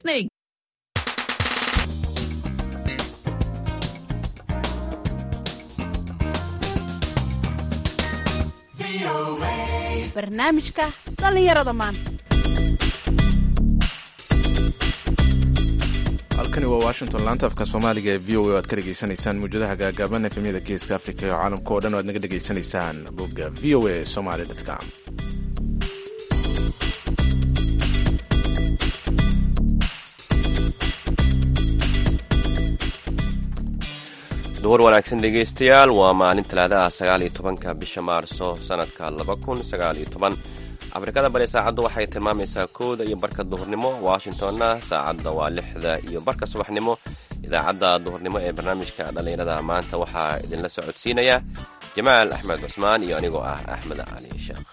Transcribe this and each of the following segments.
Snake. barnaamijka dhallinyarada maanta halkani waa washington laanta afka soomaaliga ee v o a o aad ka dhegaysanaysaan muwjadaha gaagaaban efemyada geeska afrika iyo caalamka oo dhan o aad naga dhegaysanaysaan bogga v o a somaly com duhur wanaagsan dhegaystayaal waa maalin talaadaha sagaal iyo tobanka bisha maarso sanadka laba kun sagaal iyo toban afrikada bari saacaddu waxay tilmaamaysaa kooda iyo barka duhurnimo washingtonna saacadda waa lixda iyo barka subaxnimo idaacadda duhurnimo ee barnaamijka dhallinyarada maanta waxaa idinla socodsiinaya jamaal axmed cusmaan iyo anigoo ah axmed cali sheekh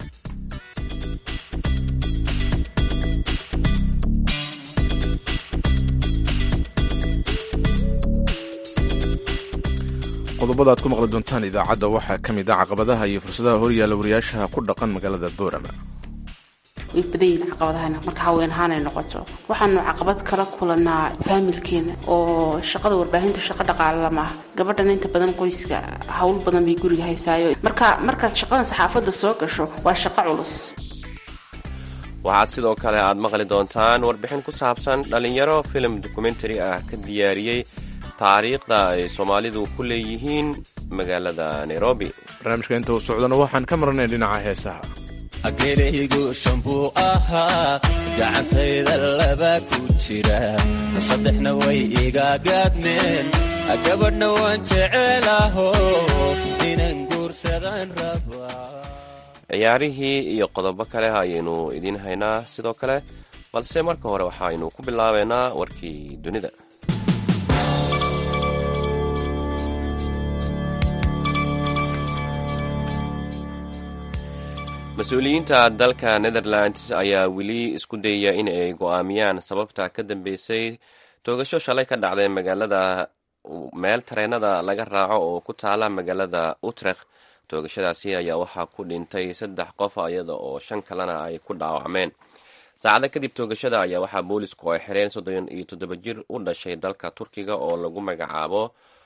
qodobada aad ku maqli doontaan idaacadda waxaa ka mid ah caqabadaha iyo fursadaha horyaalla wariyaasha ku dhaqan magaalada boorama way badan yihiin caqabadahana marka haween ahaanay noqoto waxaanu caqabad kala kulanaa faamilkeena oo shaqada warbaahinta shaqo dhaqaale lama ah gabadhan inta badan qoyska hawl badan bay guriga haysaayo marka markaad shaqadan saxaafadda soo gasho waa shaqo culus waxaad sidoo kale aad maqli doontaan warbixin ku saabsan dhallinyaro filim dokumentary ah ka diyaariyey taariikhda ay soomaalidu ku leeyihiin magaalada nairobi barnaamijka inta uu socdana waxaan ka marnay dhinaca heesaha ageeraygu shanbuu ahaa gacantayda laba ku jira saddexna way iga gaadmeen gabadhna waan jecelaho inan guursadan rabaa ciyaarihii iyo qodobo kale ayaynu idiin haynaa sidoo kale balse marka hore waxaynu ku bilaabeynaa warkii dunida mas-uuliyiinta dalka netherlands ayaa weli isku dayaya in ay go-aamiyaan sababta ka dambeysay toogasho shalay ka dhacday magaalada meel tareenada laga raaco oo ku taala magaalada utrecht toogashadaasi ayaa waxaa ku dhintay saddex qof iyada oo shan kalena ay ku dhaawacmeen saacado kadib toogashada ayaa waxaa boolisku ay xireen soddon iyo toddoba jir u dhashay dalka turkiga oo lagu magacaabo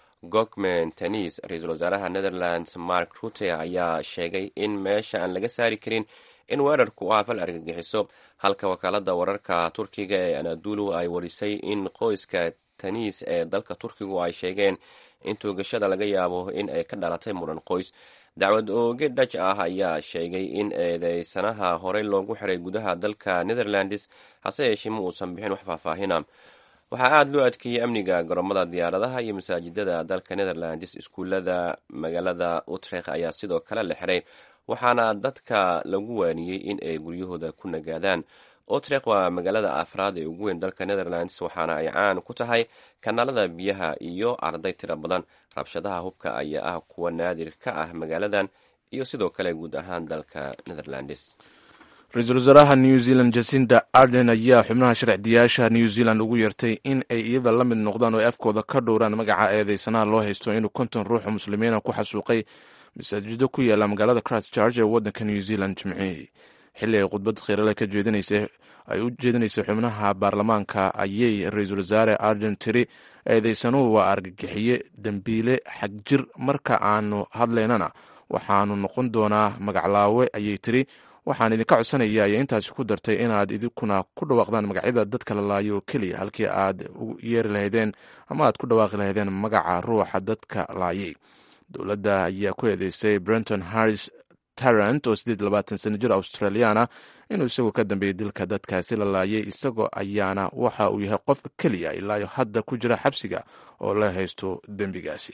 gokmen tanis ra-iisul wasaaraha netherlands mark rute ayaa sheegay in meesha aan laga saari karin in weerarku u afal argagixiso halka wakaalada wararka turkiga ee anadulu ay warisay in qoyska tanis ee dalka turkigu ay sheegeen in toogashada laga yaabo in ay ka dhalatay muran qoys dacwad ooge dhaj ah ayaa sheegay in eedeysanaha horey loogu xiray gudaha dalka netherlands hase yeeshee ma uusan bixin wax faahfaahina waxaa aada loo adkeeyey amniga garoomada diyaaradaha iyo masaajidada dalka netherlands iskuulada magaalada utrecht ayaa sidoo kale la xiray waxaana dadka lagu waaniyey in ay guryahooda ku nagaadaan utrecht waa magaalada afraad ee ugu weyn dalka netherlands waxaana ay caan ku tahay kanaalada biyaha iyo arday tiro badan rabshadaha hubka ayaa ah kuwa naadir ka ah magaaladan iyo sidoo kale guud ahaan dalka netherlands ra-iisul wasaaraha new zealand jasinda arden ayaa xubnaha sharcidiyaasha new zealand ugu yeertay in ay iyada la mid noqdaan oo ay afkooda ka dhowraan magaca eedeysanaha loo haysto inuu konton ruuxo muslimiina ku xasuuqay masaajido ku yaala magaalada christchurch ee waddanka new zealand jimcihii xilli ay khudbad khiirale ka jeedinaysay ay u jeedinaysay xubnaha baarlamaanka ayay ra-iisul wasaare arden tiri eedeysanuhu waa argagixiye dembiile xagjir marka aanu hadlaynana waxaanu noqon doonaa magaclaawe ayay tiri waxaan idinka codsanaya ayay intaasi ku dartay inaad idinkuna ku dhawaaqdaan magacyada dadka la laayo oo keliya halkii aad u yeeri lahaydeen ama aad ku dhawaaqi lahaydeen magaca ruuxa dadka laayay dowladda ayaa ku eedeysay brenton harris tarant oo sideed labaatan sano jir australiana inuu isagoo ka dambeeyey dilka dadkaasi la laayay isagoo ayaana waxa uu yahay qofka keliya ilaayo hadda ku jira xabsiga oo la haysto dembigaasi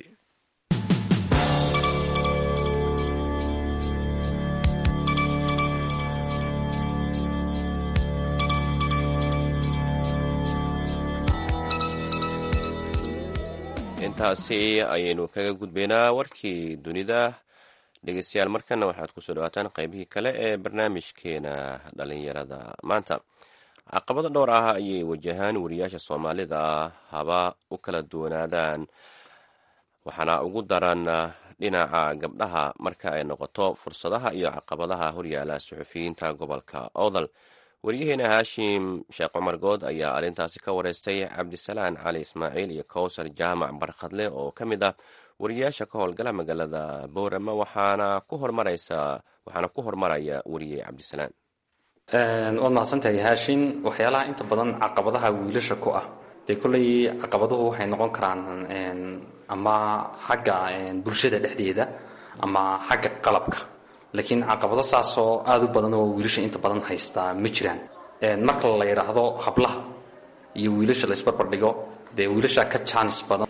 intaasi ayaynu kaga gudbaynaa warkii dunida dhegeystayaal markana waxaad kusoo dhawaataan qeybihii kale ee barnaamijkeena dhalinyarada maanta caqabado dhowr ah ayay wajahaan wariyaasha soomaalida haba u kala duwanaadaan waxaana ugu daran dhinaca gabdhaha marka ay noqoto fursadaha iyo caqabadaha horyaala suxufiyiinta gobolka odal waryaheena haashim sheekh cumar good ayaa arrintaasi ka wareystay cabdisalaan cali ismaaciil iyo kowsar jaamac barkhadle oo ka mid ah wariyayaasha ka howlgala magaalada boorama waxaana ku hormaraysa waxaana ku hormaraya wariye cabdisalaan waad mahadsantahay haashin waxyaalaha inta badan caqabadaha wiilasha ku ah dee kolley caqabaduhu waxay noqon karaan ama xagga bulshada dhexdeeda ama xagga qalabka laakiin caqabado saasoo aada u badan oo wiilasha inta badan haystaa ma jiraan marka la yidhaahdo hablaha iyo wiilasha la isbarbardhigo dee wiilasha ka jaanis badan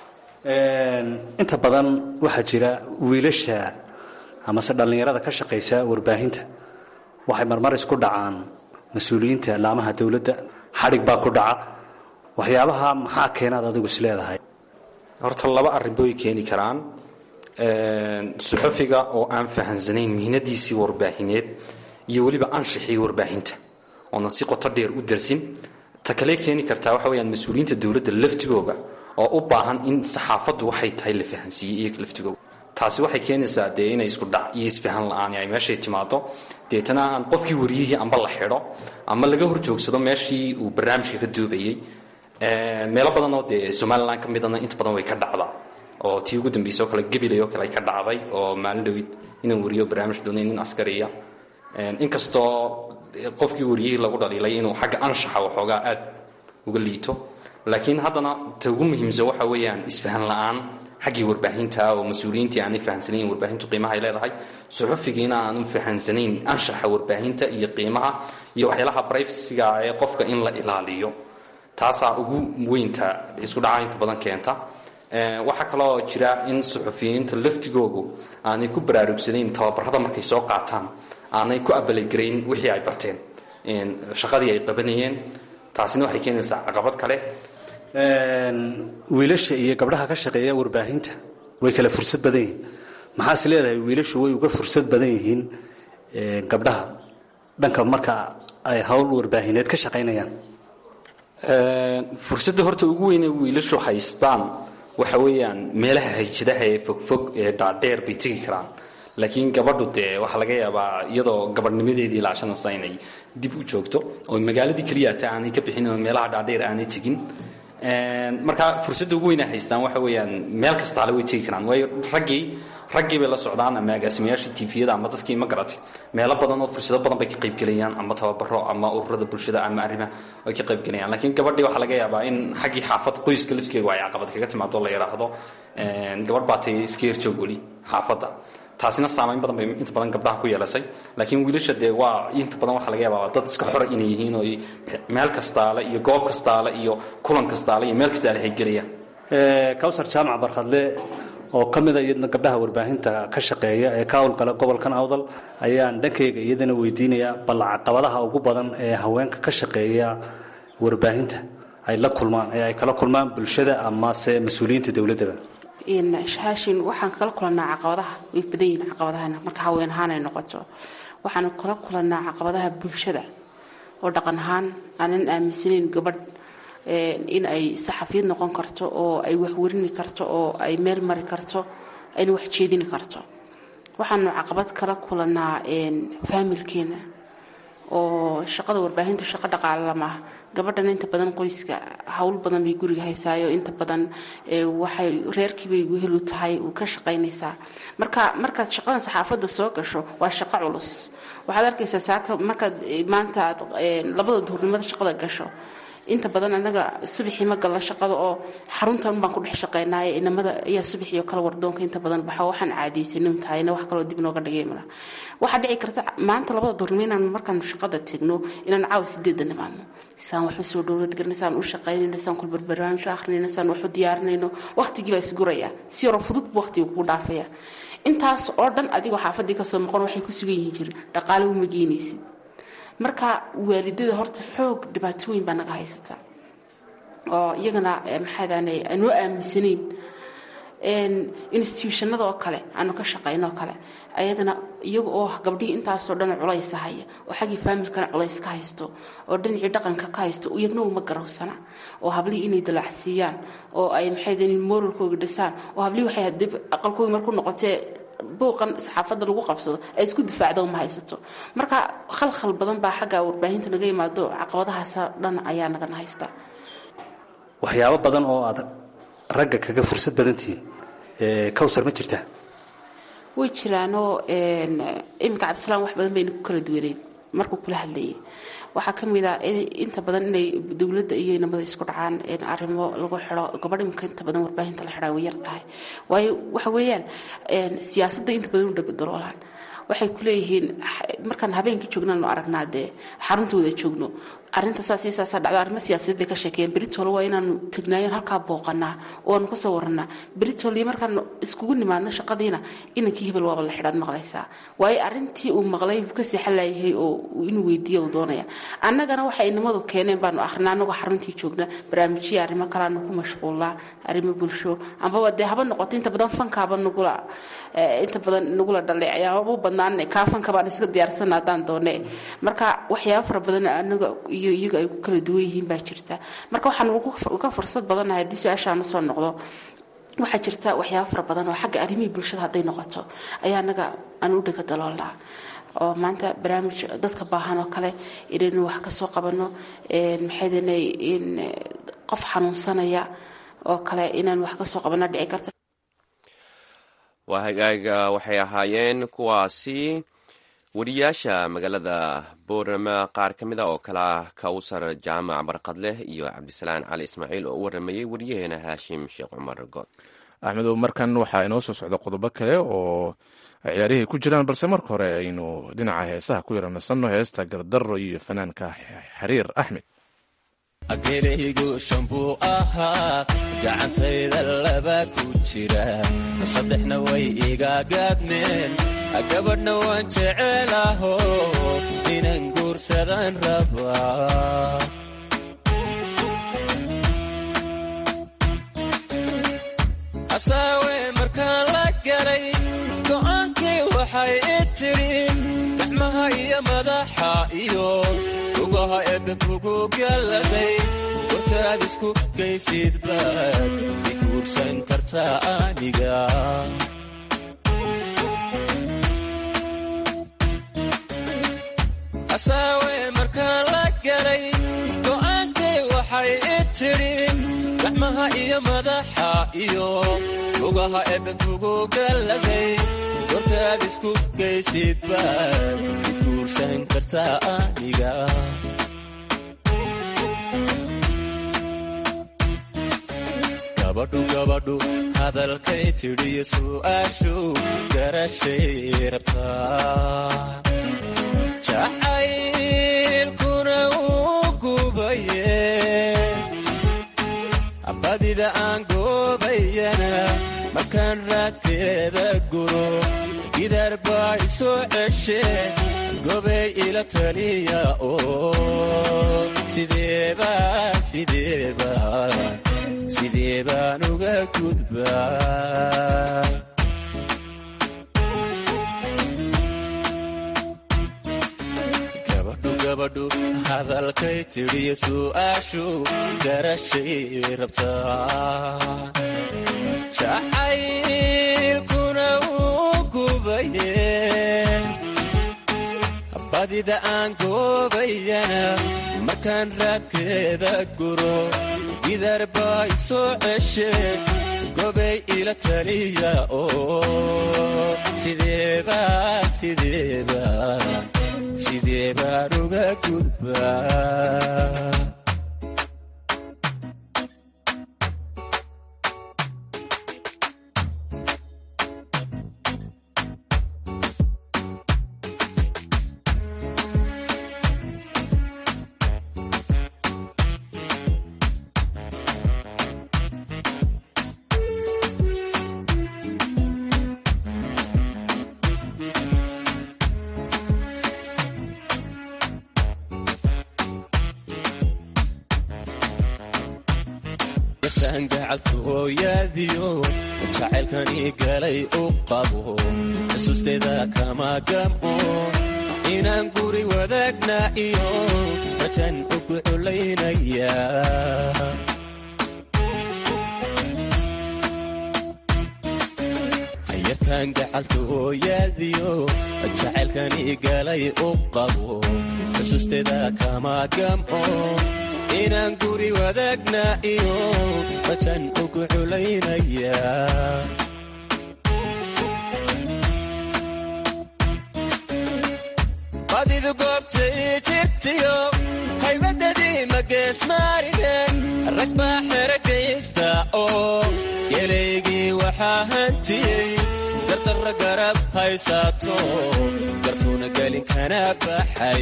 inta badan waxaa jira wiilasha amase dhallinyarada ka shaqaysa warbaahinta waxay marmar isku dhacaan mas-uuliyiinta laamaha dowladda xadhig baa ku dhaca waxyaabaha maxaa keenaad adigu is leedahay horta laba arrinba way keeni karaan suxufiga oo aan fahansanayn mihnadiisii warbaahineed iyo weliba anshixii warbaahinta oonan si qoto dheer u darsin ta kale keeni kartaa waxa weyaan mas-uuliyiinta dowladda laftigooga oo u baahan in saxaafaddu waxay tahay la fahansiiyey iyaga laftigooga taasi waxay keenaysaa dee inay isku dhac iyo isfahan la-aan ay meeshay timaado deetana aan qofkii wariyihii amba la xidho ama laga horjoogsado meeshii uu barnaamijka ka duubayey meelo badan oo dee somalilan ka midana inta badan way ka dhacdaa oo tii ugu dambeysay oo kale gabilay oo kale ay ka dhacday oo maalin dhowid inaan wariyo barnaamij doonay nin askariya inkastoo qofkii wariyihii lagu dhaliilay inuu xagga anshaxa waxoogaa aad uga liito laakiin haddana ta ugu muhiimsan waxa weeyaan isfahan la-aan xaggii warbaahinta oo mas-uuliyiintii aanay fahansanayn warbaahintu qiimaha ay leedahay suxufigiina aanu fahansanayn anshaxa warbaahinta iyo qiimaha iyo waxyaalaha brivasiga ee qofka in la ilaaliyo taasaa ugu weynta isku dhaca inta badan keenta waxaa kaloo jira in suxufiyiinta laftigoogu aanay ku baraarugsanayn tababarada markay soo qaataan aanay ku abalagarayn wixii ay barteen shaqadii ay qabanayeen taasina waxay keenaysaa caqabad kale wiilasha iyo gabdhaha ka shaqeeya warbaahinta way kala fursad badan yihiin maxaas leedahay wiilashu way uga fursad badan yihiin gabdhaha dhanka marka ay howl warbaahineed ka shaqaynayaan fursadda horta ugu weyne wiilashu haystaan waxa weeyaan meelaha hayjadaha ee fogfog ee dhaadheer bay tegi karaan laakiin gabadhu dee waxaa laga yaabaa iyadoo gabadhnimadeedii laashanaysa inay dib u joogto oo magaaladii keliyata aanay ka bixin oo meelaha dhaadheer aanay tegin marka fursadda ugu weyna haystaan waxa weeyaan meel kastaale way tegi karaan waayo raggii raggii bay la socdaan ama agaasimayaashii tviyada ama dadkii ma garatay meelo badan oo fursado badan bay ka qaybgelayaan ama tababaro ama ururada bulshada ama arrimaha ay ka qaybgelayaan laakiin gabadhii waxaa laga yaabaa in xaggii xaafad qoyska laftigeega ay caqabad kaga timaado la yidhaahdo gabadh baatay iska yarjoog weli xaafadda taasina saamayn badan bay inta badan gabdhaha ku yeelatay laakiin wiilasha dee waa inta badan waxaa laga yaabaa dad iska xora inay yihiin oo meel kastaale iyo goob kastaale iyo kulan kastaale iyo meel kastaale hay gelayaan kawsar jaamac barkhadle oo ka mida iyadna gabdhaha warbaahinta ka shaqeeya ee ka howlgala gobolkan awdal ayaan dhankayga iyadana weydiinayaa bal caqabadaha ugu badan ee haweenka ka shaqeeya warbaahinta ay la kulmaan ee ay kala kulmaan bulshada amase mas-uuliyiinta dowladdaba haashin waxaan kala kulanaa caqabadaha way badan yihiin caqabadahana marka haween ahaan ay noqoto waxaan kala kulanaa caqabadaha bulshada oo dhaqan ahaan aanan aaminsanayn gabadh in ay saxafiyad noqon karto oo ay waxwarini karto oo ay meel mari karto ayna wax jeedini karto waxaanu caqabad kala kulanaa faamilkeena oo shaqada warbaahinta shaqo dhaqaale lamaah gabadhan inta badan qoyska howl badan bay guriga haysaayo inta badan waxay reerkiibay wehelu tahay uu ka shaqaynaysaa marka markaad shaqadan saxaafadda soo gasho waa shaqo culus waxaad arkaysaa saaka markaad maanta aad labada duhurnimada shaqada gasho inta badan anaga subaxii ma galla shaqada oo xaruntan baan ku dhex shaqaynaaye inamada ayaa subaxii oo kale wardoonka inta badan baxa waxaan caadaysanin tahayna wax kaloo dib nooga dhigay mala waxaa dhici karta maanta labada duurnimo inaan markaan shaqada tegno inaan caawa sideedda nimaadno saan waxu soo dhowlad garna saan u shaqaynayno saan kulbar barnaamijyo akhrinayno saan waxu diyaarinayno waqtigii baa isguraya si yaroo fudud buu waqtiga kugu dhaafaya intaas oo dhan adigoo xaafadii kasoo noqon waxay ku sugan yihiin jiri dhaqaale uma geynaysid marka waalidada horta xoog dhibaato weyn baa naga haysata oo iyagana maxaadane aanoo aaminsanayn institutionada oo kale aanu ka shaqayno oo kale ayagana iyaga oo gabdhihii intaasoo dhan culaysa haya oo xaggii faamilkana culays ka haysto oo dhinacii dhaqanka ka haysto iyagna uma garawsana oo hablihii inay dalacsiiyaan oo ay maxaydn moralkooga dhisaan oo hablihii waxay hadib aqalkoogi markuu noqotee buuqan saxaafadda lagu qabsado ay isku difaacdo ma haysato marka khalkhal badan baa xagga warbaahinta naga yimaado caqabadahaas dhan ayaa nagana haystaa waxyaabo badan oo aad ragga kaga fursad badan tihiin kawsar ma jirtaa way jiraanoo iminka cabdisalaam wax badan bayna ku kala duwaneyn markuu kula hadlayay waxaa ka mid ah inta badan inay dowladda iyo inamada isku dhacaan arrimo lagu xidho gabadh imika inta badan warbaahinta la xidhaa way yar tahay waayo waxa weeyaan siyaasadda inta badan u dhagadaloolaan waxay ku leeyihiin markaan habeenkii joognaanu aragnaa dee xaruntooda joogno arinta saas iyo saasaa dhacdo arrimo siyaasadeed bay ka sheekeeyeen beritol waa inaanu tegnaayoon halkaa booqanaa oo aanu kasoo waranaa beritol iyo markaan iskugu nimaadno shaqadiina inankii hebel waaba la xidhaad maqlaysaa waayo arrintii uu maqlay buu ka seexan laayahay oo inuu weydiiya uu doonaya annagana waxay inamadu keeneen baanu akrinaa annagoo xaruntii joogna barnaamijyo arrimo kalaanu ku mashquulnaa arrimo bulsho ambaba dee haba noqoto inta badan fankaaba nagula inta badan nagula dhaleecaya haba u badnaan kaa fanka baan iska diyaarsana haddaan doone marka waxyaaba fara badan anaga iyo iyaga ay ku kala duwan yihiin baa jirta marka waxaan uga fursad badannahay haddii su-aashaana soo noqdo waxaa jirta waxyaaba fara badan oo xagga arrimihii bulshada hadday noqoto ayaa anaga aan u dhega daloolnaa oo maanta barnaamij dadka baahan oo kale inaynu wax ka soo qabanno maxaydanay in qof xanuunsanaya oo kale inaan wax ka soo qabanno dhici karta waa hagaaga waxay ahaayeen kuwaasi wariyaasha magaalada boorama qaar ka mid a oo kale ah kawsar jaamac barqadleh iyo cabdisalaan cali ismaaciil oo u waramayey wariyaheena haashim sheekh cumar good axmedow markan waxaa inoo soo socda qodobo kale oo ciyaarihii ku jiraan balse marka hore aynu dhinaca heesaha ku yara nasanno heesta gardaro iyo fanaanka xiriir axmed ageeraygu shambuu ahaa gacantayda laba ku jira saddexna way iga gaadmeen gabadhna waan jecelaho inan guursadan rabaa asaawe markaan la galay go'aankii waxay i tidhi gacmaha iyo madaxa iyo lugaha ebe kugu galladay gortaad isku gaysid baad i guursan kartaa aniga asaawe markaan la galay go'aankii waxay i tidhi gacmaha iyo madaxa iyo lugaha ebe kugu galladay gortaad isku gaysid baad i guursan kartaa aniga gabadhu gabadhu hadalkay tidhiyo su'aashu garashay rabtaa jacaylkuna uu gubaye badida aan goobayana markaan raadkeeda guro gidaar baa isoo ceshe gobay ila taliya oo sideeba sideeba sidee baan uga gudbaa gabadhu gabadhu hadalkay tidhiyo su'aashu garashay rabtaa jacaylkuna uu gubaye badida aan goobayana markaan raadkeeda guro gidaar baa isoo ceshe gobay ila taliya oo sideeba sideeba sidee baan uga gudbaa gacaltooyaadiyo jacaylkanii galay u qabo xusuusteeda kama gamco inaan guri wadaagna iyo rajan ugu culaynaya yarta sidaan gacaltooyaadiyo jacaylkani galay u qabo xusuusteeda kama gamco inaan guri wadaagna iyo bajan ugu culaynaya badidu goobtay jirtiyo haybadadii mageesmaarinen rag baa xerakaysta oo gelaygii waxaa hantiyey gardarra garab haysaato gartuuna gelin kana baxay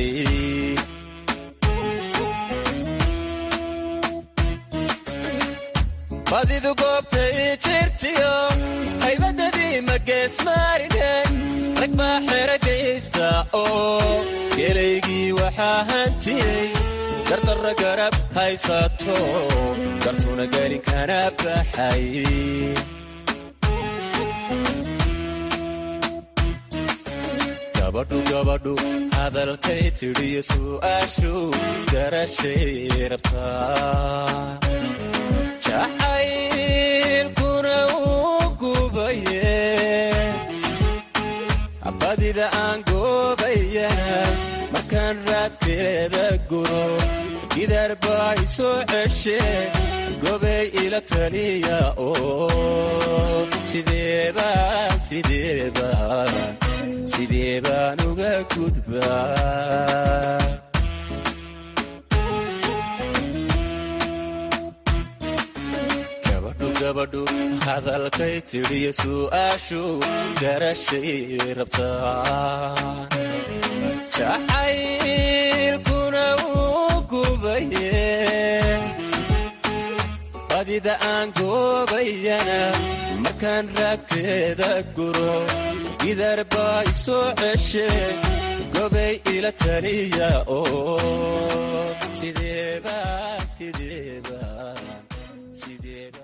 badidu goobtay jirtiyo haybadadii mageesmaarinen rag baa xerakaysta oo gelaygii waxaa hantiyey gardarra garab haysato gartuuna gelin kana baxay gabadhu gabadhu hadalkay tidhiyo su'aashu garashay rabtaa jacaylkuna uu gubaye badida aan goobayana markaan raadkeeda guro gidaar baa isoo ceshe gobay ila taliya oo sideeba sideeba sidee baan uga gudbaa gabadhu hadalkay tidhiyo su'aashu garashay rabtaa jacaylkuna uu gubaye badida aan goobayana markaan raadkeeda guro gidaar baa isoo ceshe gobay ila taliya oo sideeba sideeba sideeba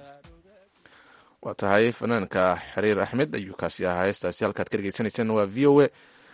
waa tahay fanaanka xiriir axmed ayuu kaasi ahaa heestaasi halkaad ka dhegeysanayseen waa v o a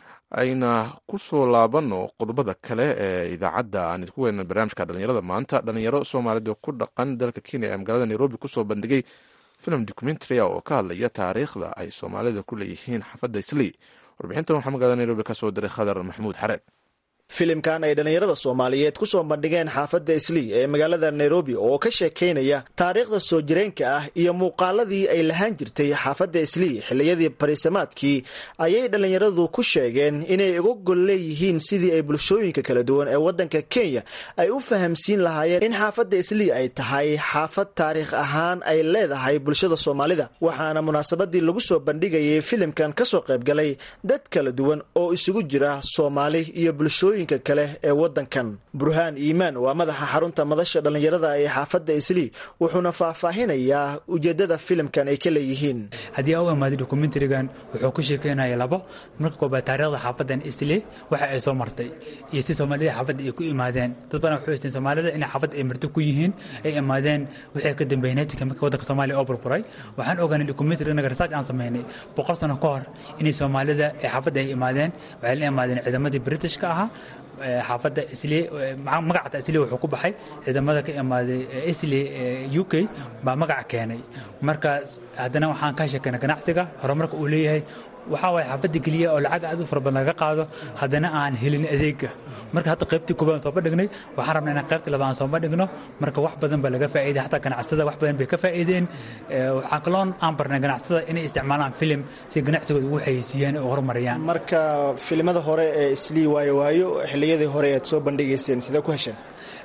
ayna ku soo laabano qodobada kale ee idaacadda aan idinku weyna barnaamijka dhalinyarada maanta dhalinyaro soomaalida ku dhaqan dalka kenya ee magaalada nairobi kusoo bandhigay film documentary oo ka hadlaya taariikhda ay soomaalida ku leeyihiin xaafadda islii warbixintan waxaa magaalada nairobi kasoo diray khadar maxamuud xareed filimkan ay dhallinyarada soomaaliyeed ku soo bandhigeen xaafadda islii ee magaalada nairobi oo ka sheekaynaya taariikhda soo jireenka ah iyo muuqaaladii ay lahaan jirtay xaafadda islii xilliyadii bariisamaadkii ayay dhallinyaradu ku sheegeen inay uga gol leeyihiin sidii ay bulshooyinka kala duwan ee waddanka kenya ay u fahamsiin lahaayeen in xaafadda islii ay tahay xaafad taariikh ahaan ay leedahay bulshada soomaalida waxaana munaasabadii lagu soo bandhigayay filimkan kasoo qaybgalay dad kala duwan oo isugu jira soomaali iyo bulshooyin kale ee wadankan burhaan iimaan waa madaxa xarunta madasha dhallinyarada ee xaafadda islii wuxuuna faahfaahinayaa ujeedada filimkan ay ka leeyihiin haddii a u imaaday dokumentarigan wuxuu ku sheekeynaya labo marka koobaad taariikhda xaafadan islii waxa ay soo martay iyo si soomaalida xaafadda ay ku imaadeen dad badan waxay haysteen soomaalida inay xaafadda ay marti ku yihiin ay imaadeen wixii ka dambeeyay netika marka waddanka soomaaliya oo burburay waxaan ogaanay dokumentary inaga research aan sameynay boqol sano ka hor inay soomaalida ee xaafadda ay imaadeen waxay la imaadeen ciidamadii britishka ahaa xaafadda isli magacata isli wuxuu ku baxay ciidamada ka imaaday isli u k baa magaca keenay marka haddana waxaan ka sheekeynay ganacsiga horumarka uu leeyahay waxaa waay xaafadda keliya oo lacag aad u fara badan laga qaado haddana aan helin adeega marka hadda qaybtii koobaad soo bandhignay waxaan rabnaa inaan qaybtii labaad soo bandhigno marka wax badan baa laga faa'iiday xataa ganacsada wax badan bay ka faa'iideen waxaan kaloon aan barnay ganacsada inay isticmaalaan filim si ganacsigooda ugu xayeysiiyaan oo horumariyaan marka filimada hore ee islii waayo waayo xilliyadii hore aad soo bandhigayseen sidee ku hesheen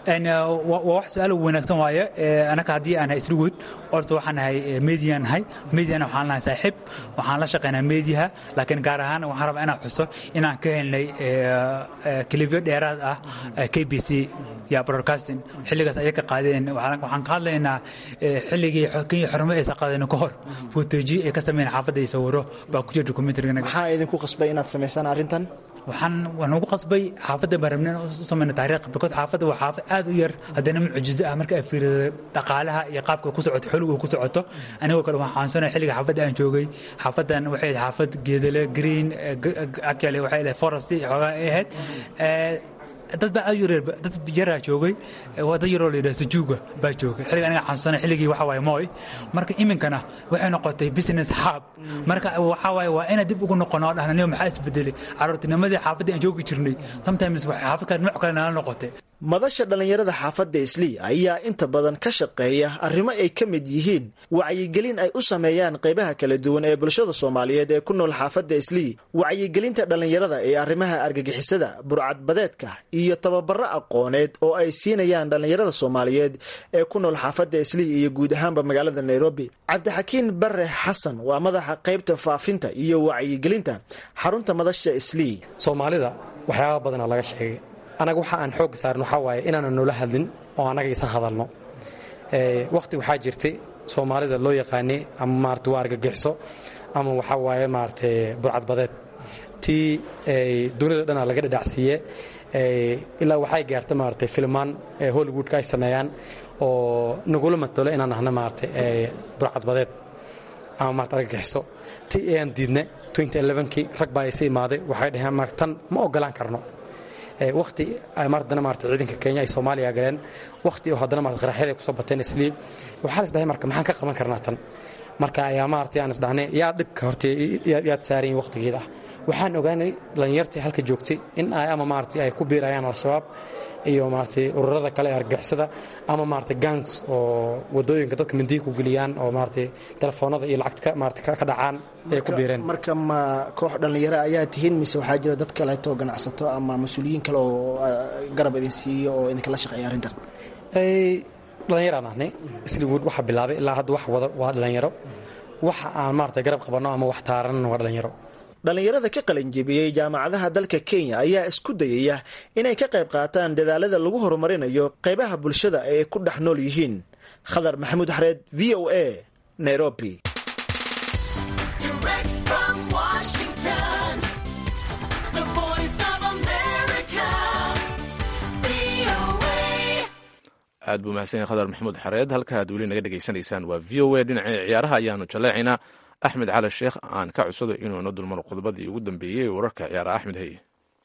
waa wax su-aal wanaagsan waaye anaka haddii aan nahay isligood orta waxaan nahay median nahay mediana waxaan nahay saaxiib waxaan la shaqaynaa mediaha laakiin gaar ahaan waxaan rabaa inaan xuso inaan ka helnay kilibyo dheeraad ah k b c ya broadcasting xilligaas ayay ka qaadeen waxaan ka hadlaynaa xilligii kenya xormo aysan qaadeen ka hor footeji ay ka sameeyeen xaafadda iyo sawiro baa ku jira documentary maxaa idinku qasbay inaad samaysaan arrintan waxaan waan ugu qasbay xaafadda baan rabnay u samayna taariikh because xaafadda waa xaafad aad u yar haddana mucjizo ah marka ay fiirido dhaqaalaha iyo qaabka ku socoto xoligu ku socoto anigoo kale waxaan xaansanaya xilliga xaafadda aan joogay xaafaddan waxay ahayd xaafad geedale green actually waxay ahayd forest xoogaa ay ahayd dad baa aad u yareer dad yaraa joogay waa dad yaroo la yidhaha sujuuga baa joogay xilliga aniga xanuunsanay xilligii waxa waaye mooy marka iminkana waxay noqotay business hub marka waxa waaye waa inaan dib ugu noqono oo dhahna niyo maxaa isbedelay caruurtinimadii xaafadda aan joogi jirnay sometimes waxay xaafad kale nooc kale nala noqotay madasha dhallinyarada xaafadda islii ayaa inta badan ka shaqeeya arrimo ay ka mid yihiin wacyigelin ay u sameeyaan qaybaha kala duwan ee bulshada soomaaliyeed ee ku nool xaafadda islii wacyigelinta dhallinyarada ee arrimaha argagixisada burcadbadeedka iyo tababaro aqooneed oo ay siinayaan dhallinyarada soomaaliyeed ee ku nool xaafadda islii iyo guud ahaanba magaalada nairobi cabdixakiin bare xasan waa madaxa qaybta faafinta iyo wacyigelinta xarunta madasha islii soomaalida waxyaaba badana laga sheegay anaga waxa aan xoogga saarin waxaa waaye inaanan noola hadlin oo annaga isa hadalno wakhti waxaa jirtay soomaalida loo yaqaanay ama maarata waa argagixiso ama waxaa waaye maarata burcadbadeed tii dunida dhana laga dhadhacsiiye ilaa waxay gaarta maarata filmaan hollywoodka ay sameeyaan oo nagula matalo inaan ahna maarata burcadbadeed ama maarata argagixiso tii ayaan diidna kii rag baa isa imaaday waxay dhaheen marka tan ma ogolaan karno wati haddana maarata ciidanka kenya ay soomaaliya galeen wakhti oo haddana maarata qaraxyada ay kusoo bateen islii waxaa la isdhahay marka maxaan ka qaban karnaa tan marka ayaa maarata aan isdhahnay yaa dhibka horta yaad saarayin wakhtigeeda ah waxaan ogaanay dhallinyartii halka joogtay in ay ama maarata ay ku biirayaan al-shabaab iyo maarata ururada kale ee argagixisada ama maarata gangs oo wadooyinka dadka mindihi ku geliyaan oo maarata telefoonada iyo lacagta maarata ka dhacaan ay ku biireen marka ma koox dhallinyaro ayaa tihiin mise waxaa jira dad kaleeto ganacsato ama mas-uuliyiin kale oo garab idin siiyo oo idinkala shaqeeya arrintan dhallinyaraan ahnay isliwood waxa bilaabay ilaa hadda wax wada waa dhallinyaro waxa aan maarata garab qabanno ama wax taaranna waa dhallinyaro dhallinyarada ka qalinjebiyey jaamacadaha dalka kenya ayaa isku dayaya inay ka qayb qaataan dadaalada lagu horumarinayo qaybaha bulshada ee ay ku dhex nool yihiin khadar maxamuud xareed v o a nairobi aad buu mahadsan khadar maxamuud xareed halka aad weli naga dhegaysanaysaan waa v o a dhinacii ciyaaraha ayaanu jaleecaynaa axmed cali sheekh aan ka codsado inuu ino dulmaro qodobadii ugu dambeeyey wararka ciyaaraha axmed haye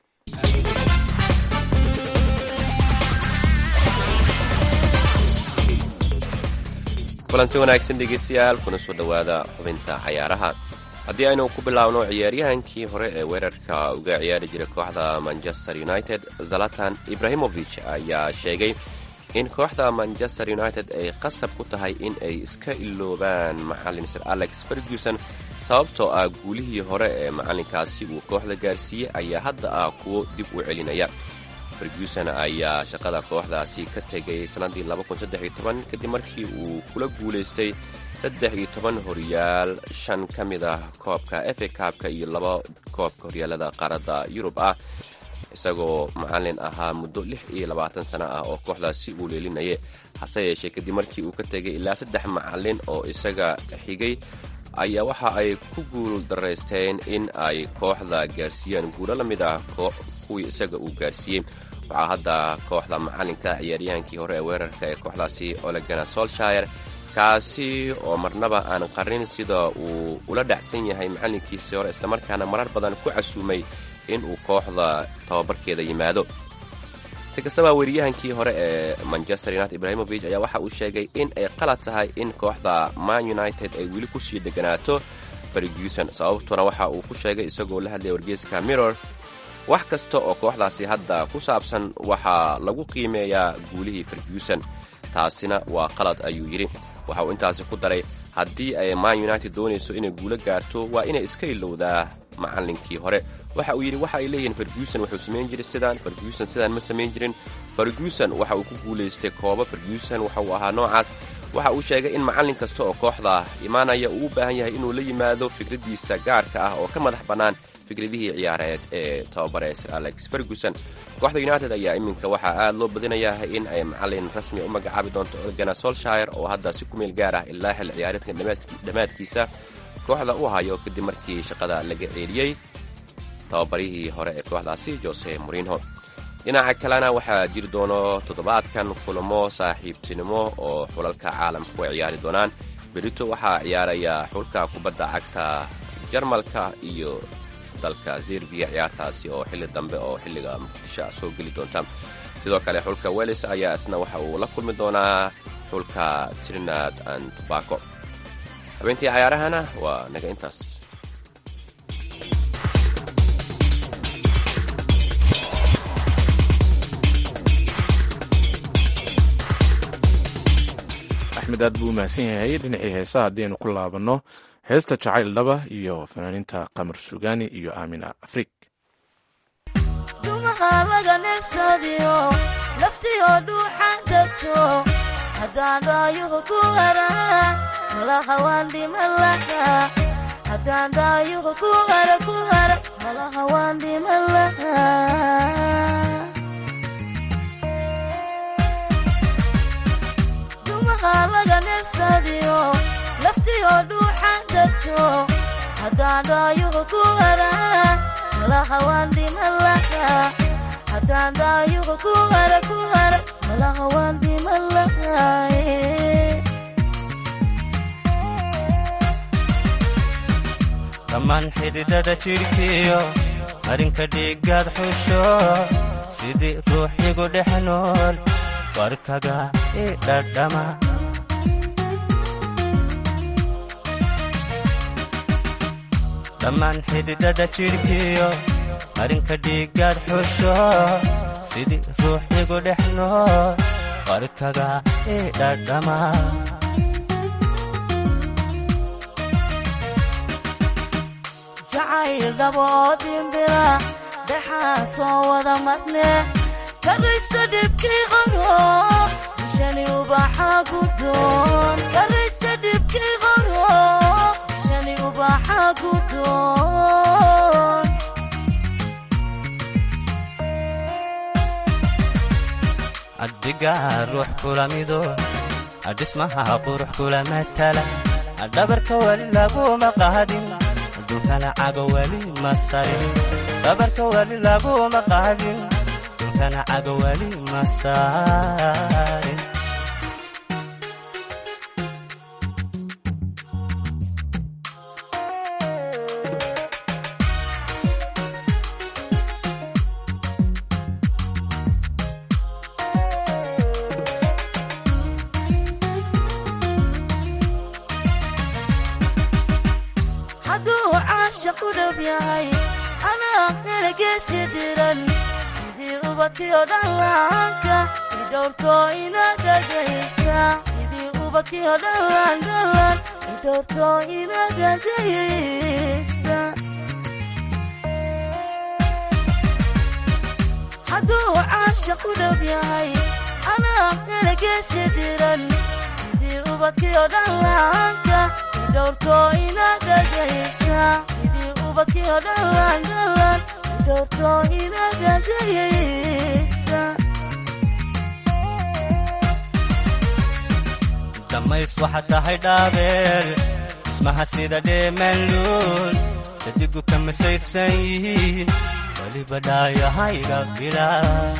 kulanti wanaagsan dhegeystayaal kuna soo dhowaada xubinta cayaaraha haddii aynu ku bilaabno ciyaaryahankii hore ee weerarka uga ciyaari jiray kooxda manchester united zalatan ibrahimovich ayaa sheegay in kooxda manchester united ay qasab ku tahay in ay iska iloobaan macallin sir alex ferguson sababtoo ah guulihii hore ee macallinkaasi uu kooxda gaarsiiyey ayaa hadda ah kuwo dib u celinaya ferguson ayaa shaqada kooxdaasi ka tegay sannaddii kadib markii uu kula guulaystay saddex iyo toban horyaal shan ka mid ah koobka efa kaabka iyo laba koobka horyaalada qaaradda yurub ah isagoo macallin ahaa muddo lix iyo labaatan sano ah oo kooxdaasi uu leelinaya hase yeeshee kadib markii uu ka tegay ilaa saddex macallin oo isaga xigay ayaa waxa ay ku guul daraysteen in ay kooxda gaarsiiyaan guulo la mid ah kuwii isaga uu gaarsiiyey waxaa hadda kooxda macallinka ciyaaryahankii hore ee weerarka ee kooxdaasi olegana solshire kaasi oo marnaba aan qarin sida uu ula dhacsan yahay macallinkiisii hore islamarkaana marar badan ku casuumay inuu kooxda tababarkeeda yimaado si kastaba weriyahankii hore ee manchester united ibrahimovich ayaa waxa uu sheegay in ay qalad tahay in kooxda man united ay weli kusii deganaato ferguson sababtuna waxa uu ku sheegay isagoo la hadlaya wargeeska mirror wax kasta oo kooxdaasi hadda ku saabsan waxaa lagu qiimeeyaa guulihii ferguson taasina waa qalad ayuu yidhi waxa uu intaasi ku daray haddii ay man united doonayso inay guulo gaarto waa inay iska ilowdaa macallinkii hore waxa uu yidhi waxa ay leeyihiin ferguson wuxuu samayn jiray sidaan ferguson sidaan ma samayn jirin ferguson waxa uu ku guulaystay koobo ferguson waxa uu ahaa noocaas waxa uu sheegay in macallin kasta oo kooxda imaanaya uu u baahan yahay inuu la yimaado fikraddiisa gaarka ah oo ka madax bannaan fikradihii ciyaareed ee tababare sir alex ferguson kooxda united ayaa iminka waxaa aad loo badinayaa in ay macallin rasmi u magacaabi doonto organa solshire oo hadda si ku meel gaar ah ilaa xil ciyaareedkan dhammaadkiisa kooxda u hayo kadib markii shaqada laga ceeliyey tababarihii hore ee kooxdaasi jose morinho dhinaca kalena waxaa jiri doono toddobaadkan kulamo saaxiibtinimo oo xulalka caalamku ay ciyaari doonaan berito waxaa ciyaaraya xulka kubadda cagta jarmalka iyo dalka zerbiya ciyaartaasi oo xilli dambe oo xilliga muqdisho ah soo geli doonta sidoo kale xulka welis ayaa isna waxa uu la kulmi doonaa xulka trinad and tobaco habeentii cayaarahana waa naga intaas axmed aad buu u mahadsan yahay dhinacii heesaha haddaynu ku laabanno heesta jacayl dhaba iyo fanaaniinta qamar sugaani iyo aamina afrig dhumaha laga neefsadiyo laftiyo dhuuxa degto haddaan dhaayuhu ku hara malaha waan dhiman laha haddaan dhaayuhu ku hara ku hara malaha waan dhiman laha dhumaha laga neefsadiyo laftiyo dhuuxa degto haddaan dhaayuhu ku hara malaha waan dhiman laha haddaan dhaayuhu ku hara ku hara malaha waan dhiman lahay dhammaan xididada jidhkiyo marinka dhiiggaad xusho sidii ruux igu dhex nool warkaga i dhadhama dhammaan xididada jidhkiyo marinka dhiiggaad xusho sidii ruux igu dhex nool warkaga i dhadhama jacayl dhaboo dhimbira dhexaa soo wada madne karaysta dhibkii qoro shani ubaxa gudoon karaysta dhibkii qoro shani ubaxa gudoon addigaa ruux kula mido adhismaha qurux kula matala dhabarka weli laguma qaadin dulkana cago weli ma sarin dhabarka weli laguma qaadin dulkana cago weli ma sarin hadduu caashaq u dhow yahay anaa nalageesi diran sidii ubadkiyo dhallaanka idhowrto ina dhagaysta sidii ubadkiyo dhallaan dhallaan idhowrto ina dhagaysta hadduu caashaq u dhow yahay anaa nalageesi diran sidii ubadkiyo dhallaanka idhowrto ina dhagaysta sidii ubadkiyo dhallaan dhallaan idhowrto ina dhagaysta dhammays waxaad tahay dhaabeel dhismaha sida dheemanluul dadigu ka masayrsan yihiin weliba dhaayahayga bilaa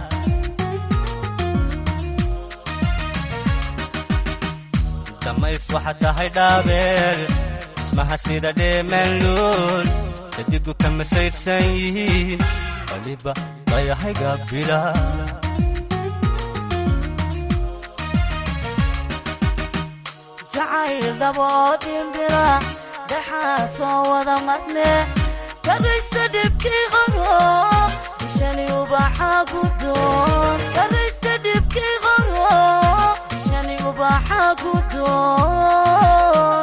dhammays waxaad tahay dhaabeel dhismaha sida dheemanluul dadigu ka masayrsan yihiin weliba dhaayahayga bilaa jacayl dhaboo dhimbira dhexaa soo wada madne karaysta dhibkii qoro shani ubaxa gudoon karaysta dhibkii qoro shani ubaxa gudoon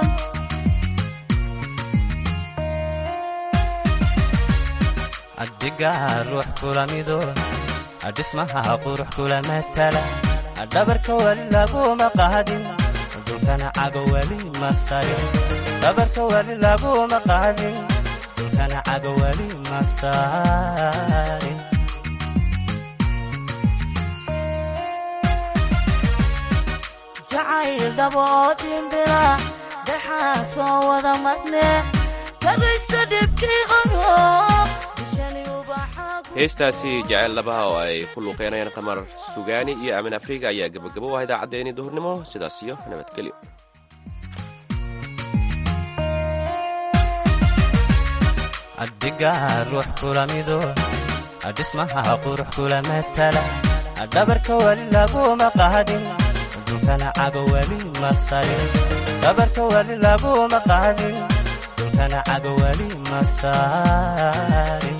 addigaa ruux kula mido adhismaha qurux kula matala dhabarka weli laguma qaadin dulkana cago weli ma sarin dhabarka weli laguma qaadin dulkana cago weli ma sarin jacayl dhaboo dhimbira dhexaa soo wada madne karaysta dhibkii qoro shani ubaxa heestaasi jaceyl labaha oo ay ku luuqeynayaan qamar sugaani iyo aamin afriga ayaa gebagabo u ah idaacaddeenii duhurnimo sidaas iyo nabadgelyo addigaa ruux kula mido dhismaha qurux kula matala dhabarka weli laguma qaadin dhulkana cago weli ma sarin dhabarka weli laguma qaadin dhulkana cago weli ma sarin